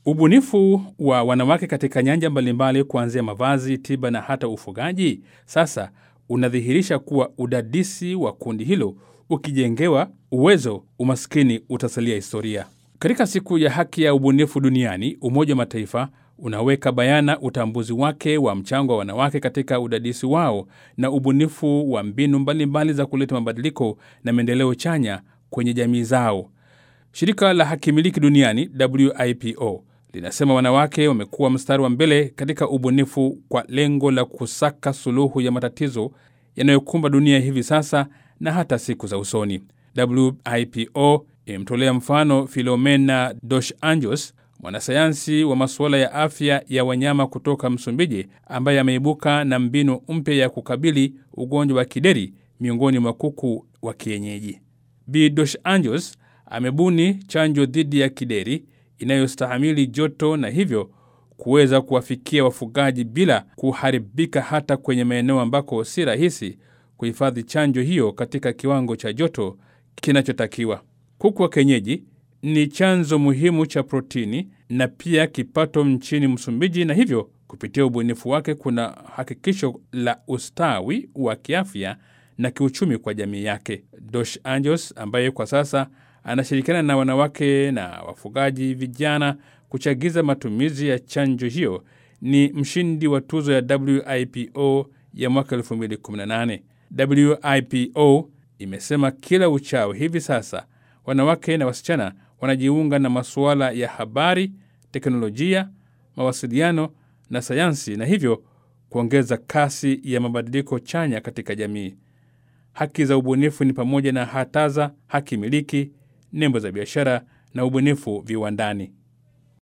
Ubunifu wa wanawake katika nyanja mbalimbali kuanzia mavazi, tiba na hata ufugaji sasa unadhihirisha kuwa udadisi wa kundi hilo ukijengewa uwezo, umaskini utasalia historia. Katika siku ya haki ya ubunifu duniani, Umoja wa Mataifa unaweka bayana utambuzi wake wa mchango wa wanawake katika udadisi wao na ubunifu wa mbinu mbalimbali za kuleta mabadiliko na maendeleo chanya kwenye jamii zao. Shirika la hakimiliki duniani WIPO linasema wanawake wamekuwa mstari wa mbele katika ubunifu kwa lengo la kusaka suluhu ya matatizo yanayokumba dunia hivi sasa na hata siku za usoni. WIPO imemtolea mfano Filomena Dos Anjos, mwanasayansi wa masuala ya afya ya wanyama kutoka Msumbiji, ambaye ameibuka na mbinu mpya ya kukabili ugonjwa wa kideri miongoni mwa kuku wa kienyeji. Bi Dos Anjos amebuni chanjo dhidi ya kideri inayostahamili joto na hivyo kuweza kuwafikia wafugaji bila kuharibika hata kwenye maeneo ambako si rahisi kuhifadhi chanjo hiyo katika kiwango cha joto kinachotakiwa. Kuku wa kienyeji ni chanzo muhimu cha protini na pia kipato nchini Msumbiji, na hivyo kupitia ubunifu wake kuna hakikisho la ustawi wa kiafya na kiuchumi kwa jamii yake. Dos Anjos ambaye kwa sasa anashirikiana na wanawake na wafugaji vijana kuchagiza matumizi ya chanjo hiyo ni mshindi wa tuzo ya WIPO ya mwaka 2018. WIPO imesema kila uchao hivi sasa wanawake na wasichana wanajiunga na masuala ya habari, teknolojia, mawasiliano na sayansi na hivyo kuongeza kasi ya mabadiliko chanya katika jamii. Haki za ubunifu ni pamoja na hataza, haki miliki, nembo za biashara na ubunifu viwandani.